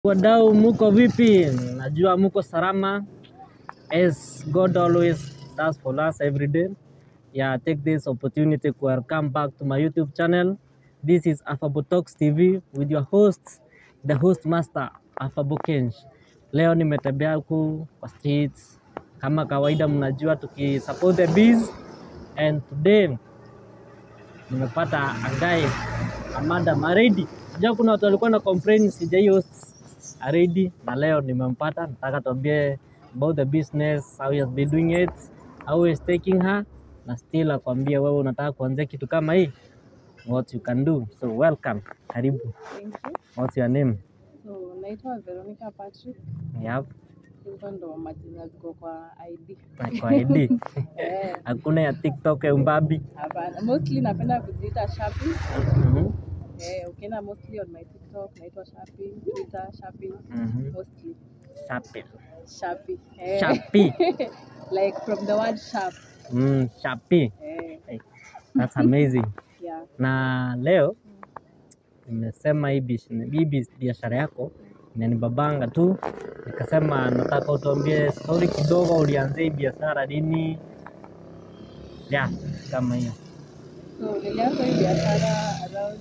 Wadau, muko vipi? Najua muko salama. As God always does for us every day. Yeah, take this opportunity to welcome back to my YouTube channel. This is Afabo Talks TV with your host, the host master Afabo Kenj. Leo nimetembea huku kwa streets kama kawaida, mnajua tukisupport the bees and today nimepata a guy Amanda Maredi. Unajua kuna watu walikuwa na complain sijai host Aredi na leo nimempata, nataka tuambie about the business, how he has been doing it, how he is taking her na still akwambie wewe unataka kuanzia kitu kama hii what you can do. So welcome, karibu. Thank you. What's your name? So naitwa Veronica Patrick. Yep, Hizo ndo majina ziko kwa ID. na kwa ID. Eh, Hakuna ya TikTok ya umbabi. hapana. Mostly napenda kujiita Shapi. Mhm, Eh, ukienda mostly on my TikTok naitwa Shapi, Twitter Shapi, mhm. mostly Shapi. Shapi. Eh. Shapi. like from the word sharp. Mm, Shapi. Eh, Hey, that's amazing. yeah. na leo nimesema hii bish- hii bis- biashara yako inanibabanga tu, nikasema nataka utuambie stori kidogo, ulianzia hii biashara lini? Ya, kama hiyo. So nilianza hii biashara around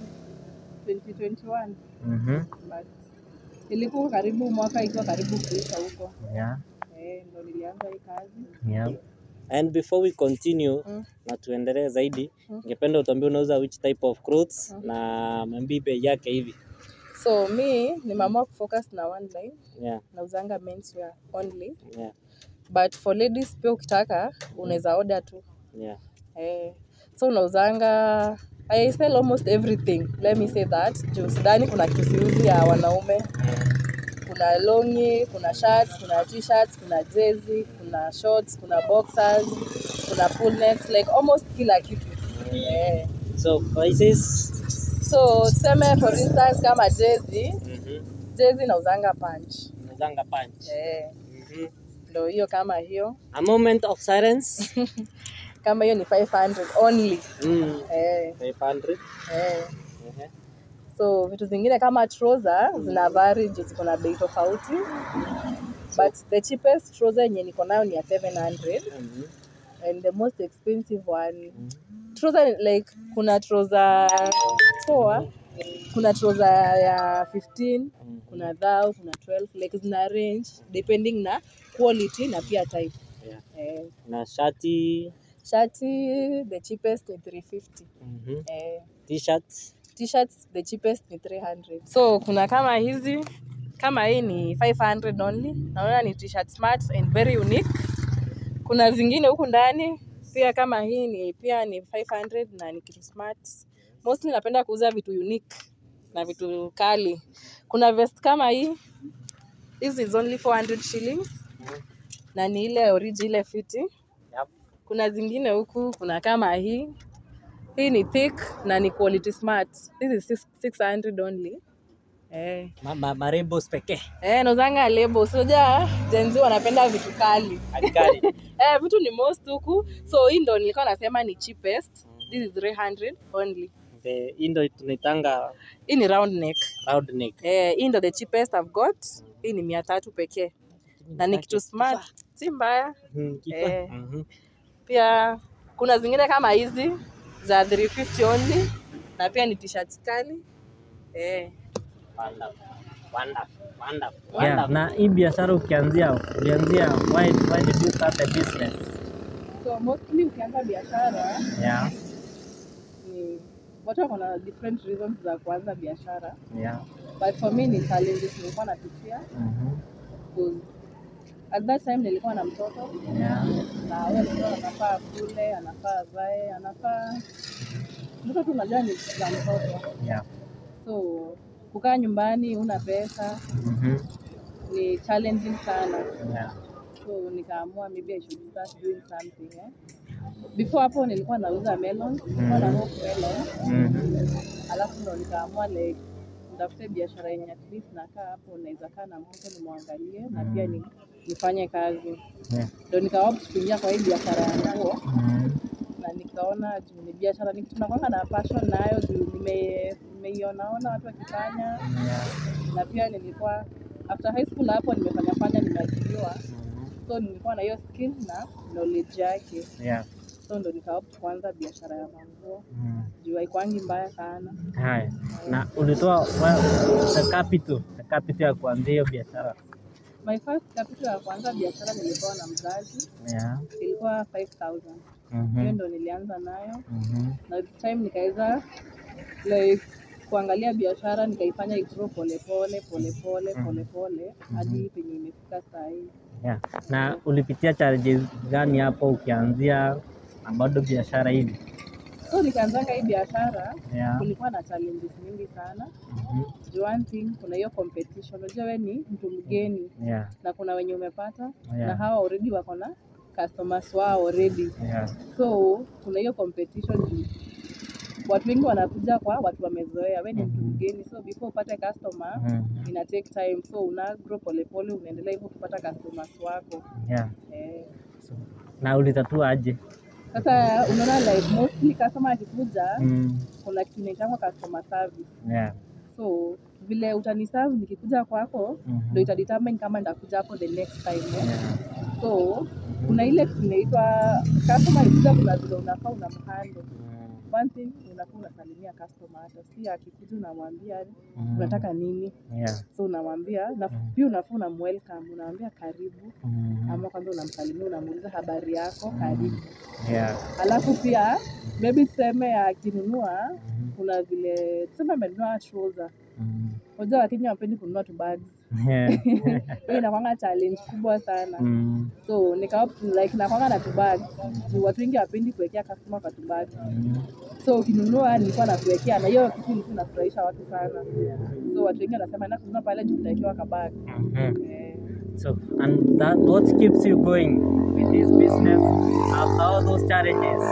2021 Mhm, but ilikuwa karibu mwaka ikiwa karibu kuisha huko. yeah, Eh, ndo nilianza hii kazi. yeah. And before we continue Mm. na tuendelee zaidi, Mm. ningependa utuambie unauza which type of clothes na mambii bei yake hivi. So mi nimeamua kufocus na one line Yeah, nauzanga menswear only yeah, but for ladies pia ukitaka unaweza order tu yeah. eh, so unauzanga I sell almost everything let me say that juu sidhani kuna kisiuzi ya wanaume kuna longi kuna shirts kuna t-shirts kuna jezi kuna shorts kuna boxers kuna pull necks like almost kila kitu eh. So prices so tuseme for instance kama jezi mhm, jezi nauzanga punch unauzanga punch. eh. Mhm. ndo hiyo kama hiyo A moment of silence. kama hiyo ni 500 only Mm. eh, 500. eh. Ehe. so vitu zingine kama trouser zina vary juu ziko na bei tofauti but the cheapest trouser yenye niko nayo ni ya 700 Mhm. and the most expensive one trouser like kuna trouser poa kuna trouser ya 15 kuna thou kuna 12 like zina range depending na quality na pia type Yeah. eh, Na shati shati the cheapest ni 350 mhm. eh, t-shirts t-shirts the cheapest ni 300 so kuna kama hizi kama hii ni 500 only naona ni t-shirt smart and very unique kuna zingine huku ndani pia kama hii ni pia ni 500 na ni kitu smart mostly napenda kuuza vitu unique na vitu kali kuna vest kama hii hizi is only 400 shillings na ni ile origi ile fiti Yep. kuna zingine huku kuna kama hii hii ni thick na ni quality smart this is six- 600 only eh ma, ma, marembos pekee eh nozanga lebo soja jenzi wanapenda vitu kali Alikali. eh vitu ni most huku so hii ndo nilikuwa nasema ni cheapest this is 300 only The- hii ndo tunaitanga hii ni round neck round neck eh hii ndo the cheapest I've got hii ni mia tatu pekee na ni kitu smart si mbaya Mhm, kifa. Eh. Mhm. pia kuna zingine kama hizi za 350 only na pia ni t-shirts kali eh Wonderful. Wonderful. Wonderful. Yeah, Wonderful. na hii biashara ukianzia ulianzia why, why did you start the business? so mostly ukianza biashara Yeah, ni watu wako na different reasons za kuanza biashara yeah. but for me ni challenges nilikuwa napitia Mhm. 'cause at that time nilikuwa na mtoto Yeah. na huyo mtoto anafaa kule anafaa avae anafaa mtoto tu unajua ni za mtoto Yeah. so kukaa nyumbani una pesa Mhm. ni challenging sana Yeah. so nikaamua maybe I should start doing something eh. before hapo nilikuwa nauza melon nilikuwa na hope melon Mhm. alafu ndo nikaamua like nitafute biashara yenye at least nakaa hapo naweza kaa na mtu nimwangalie na pia ni, nifanye kazi Yeah. ndo nikaopt kuingia kwa hii biashara ya nguo Mhm. na nikaona juu ni biashara ni kitu nakwanga na passion nayo juu nime- nimeionaona watu wakifanya Yeah. na pia nilikuwa after high school hapo nimefanya fanya nimeajiriwa so nilikuwa na hiyo skill na knowledge yake Yeah. so ndo nikaopt kuanza biashara ya manguo Mm. juu haikwangi mbaya sana Haya. Na ulitoa wa- the capital, the capital ya kuanzia hiyo biashara. my first capital ya kuanza biashara nilipewa na mzazi Yeah. ilikuwa 5000 hiyo Mhm. ndo nilianza nayo Mhm. na with time nikaweza like kuangalia biashara nikaifanya igrow polepole polepole polepole hadi penye imefika saa hii Yeah. Na ulipitia challenges gani hapo ukianzia na bado biashara hivi? so nikaanzanga hii biashara Yeah. kulikuwa na challenges mingi sana Mhm. Juu one thing kuna hiyo competition unajua we ni mtu mgeni Yeah. na kuna wenye umepata na Yeah. hawa already wako na customers wao already Yeah. so kuna hiyo competition juu watu wengi wanakuja kwa watu wamezoea we ni mtu mgeni so before upate customer Mhm. ina take time so una grow polepole unaendelea hivyo kupata customers wako Yeah. eh. So, na ulitatua aje? sasa unaona like mostly customer akikuja Mm. kuna kitu inaitangwa customer service Yeah. so vile utaniserve nikikuja kwako Mhm. ndo itadetermine kama ndakuja hapo the next time eh? Yeah. so kuna ile kitu inaitwa customer ikikuja kuna vile unafaa unamhandle Mm. one thing unafaa unasalimia customer hata si akikuja unamwambia Mhm. unataka nini Yeah. so unamwambia na pia unafaa unamwelcome unamwambia karibu Mhm. ama kwanza unamsalimia unamuuliza habari yako karibu Yeah. alafu pia maybe tuseme akinunua Mhm. kuna vile tuseme amenunua trouser Mhm. unajua wakenya wapendi kununua tu bags Yeah. hiyo inakwanga challenge kubwa sana Mm. so nika like nakwanga na tu bag juu watu wengi wapendi kuwekea customer kwa tu bag Mm. so ukinunua nilikuwa nakuwekea na hiyo kitu ilikuwa inafurahisha watu sana so watu wengi wanasema na kununua pale juu utawekewa kabag Mhm. eh, So, and that what keeps you going with this business after all those challenges?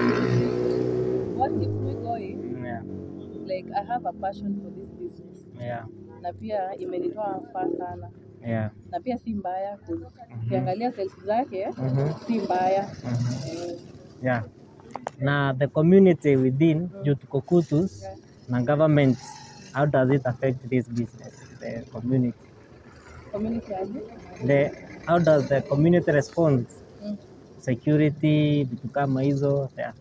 what keeps me going Yeah. like i have a passion for this business Yeah. na pia imenitoa faa sana Yeah. na pia si mbaya 'cause ukiangalia sales zake Mhm. si mbaya Mhm. eh, Yeah. Na the community within due to Kokutus Yeah. na government, how does it affect this business, the community? community aje The, how does the community respond? Mm. Security, vitu kama hizo. Yeah.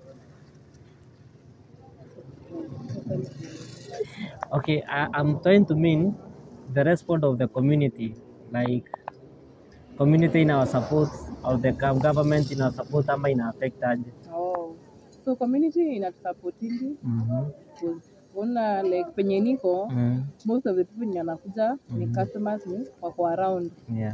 Okay, I, I'm trying to mean the response of the community, like community in our support of the gov- government in our support ama ina affect aje? oh. so community inatusupportingi Mhm. una like penye niko Mhm. most of the people wenye wanakuja ni customers ni wako around Yeah.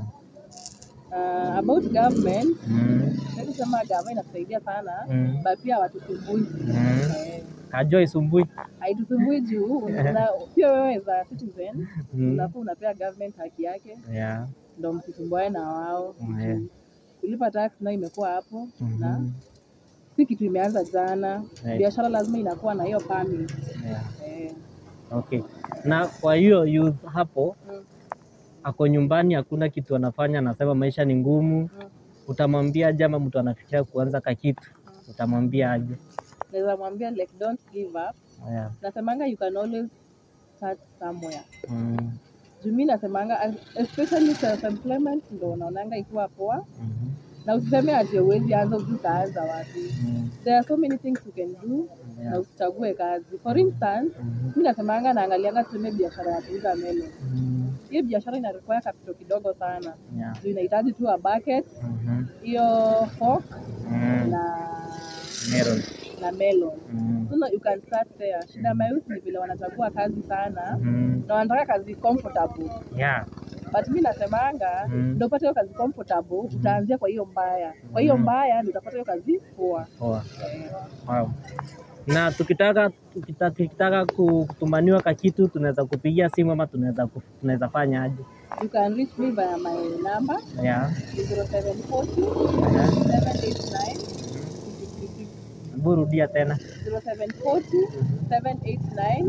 uh, about government Mhm. siwezi sema government inatusaidia sana Mhm. but pia watusumbui Mhm. eh, Kajua isumbui. haitusumbui juu una- pia wewe za citizen Mhm. unafaa unapea government haki yake Yeah. ndo msisumbuane na wao Yeah. kulipa tax nayo imekuwa hapo na Mhm. si kitu imeanza jana Right. biashara lazima inakuwa na hiyo permit Yeah. eh, Okay. Na kwa hiyo youth hapo mm, ako nyumbani, hakuna kitu anafanya, anasema maisha ni ngumu, mm. utamwambia aje? Ama mtu anafikiria kuanza kakitu, utamwambia aje? naweza mwambia like don't give up Yeah. nasemanga you can always start somewhere Mm. juu mi nasemanga especially self employment ndo unaonanga ikiwa poa Mhm. na usiseme ati uwezi anza uju utaanza wapi Mm. there are so many things you can do Yeah. na usichague kazi for instance Mhm. mi nasemanga naangalianga tuseme biashara ya kuuza melo Mm. hiyo biashara ina require capital kidogo sana Yeah. juu inahitaji tu a bucket Mhm. hiyo fork Mm. na Meron. na melon Mm. so no, you can start there shida ya mayouth ni vile wanachagua kazi sana Mm. na wanataka kazi comfortable Yeah. but mi nasemanga Mm. ndo upate hiyo kazi comfortable utaanzia kwa hiyo mbaya kwa hiyo Mm. mbaya ndo utapata hiyo kazi poa Poa. Eh, Wow. Na tukitaka tukita- tukitaka kutumaniwa kakitu tunaweza kupigia simu ama tunaweza ku- tunaweza fanya aje? you can reach me via my number Yeah. 0740 Yeah. 789 56 Hebu rudia tena. 0740 789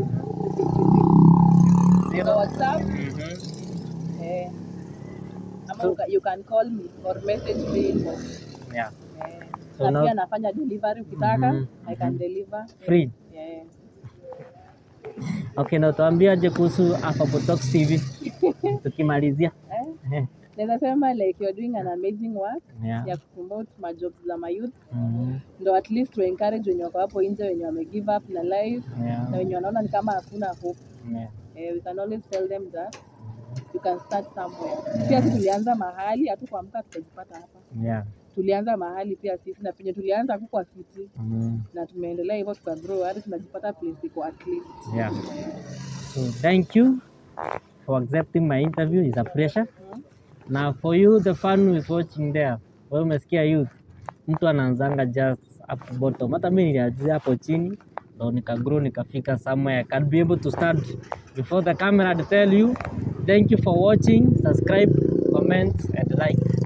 56 Zero. WhatsApp Mhm. eh, ama So- you can- you can call me or message me inbox Yeah. eh, So na now- pia nafanya delivery ukitaka Mhm, I can mhm. deliver Free. yeah. Okay, na tuambiaje kuhusu Afrobotox TV? tukimalizia Eh, naweza sema like you're doing an amazing work yeah. ya kupromote majobs za mayouth Mm, ndo at least to encourage wenye wako hapo nje wenye wame give up na life yeah. na wenye wanaona ni kama hakuna hope Yeah. eh, we can always tell them that you can start somewhere pia sisi tulianza mahali hatukuamka tukajipata hapa Yeah. tulianza mahali pia sisi na penye tulianza hakukuwa fiti Mm, na tumeendelea hivyo tukagrow hadi tunajipata place iko at least yeah. So thank you for accepting my interview. It's a pleasure. Now for you the fan who is watching there, wewe umesikia youth, mtu anaanzanga just up bottom. Hata mimi nilianzia hapo chini ndo nikagrow nikafika somewhere. I can be able to stand before the camera to tell you thank you for watching, subscribe, comment and like.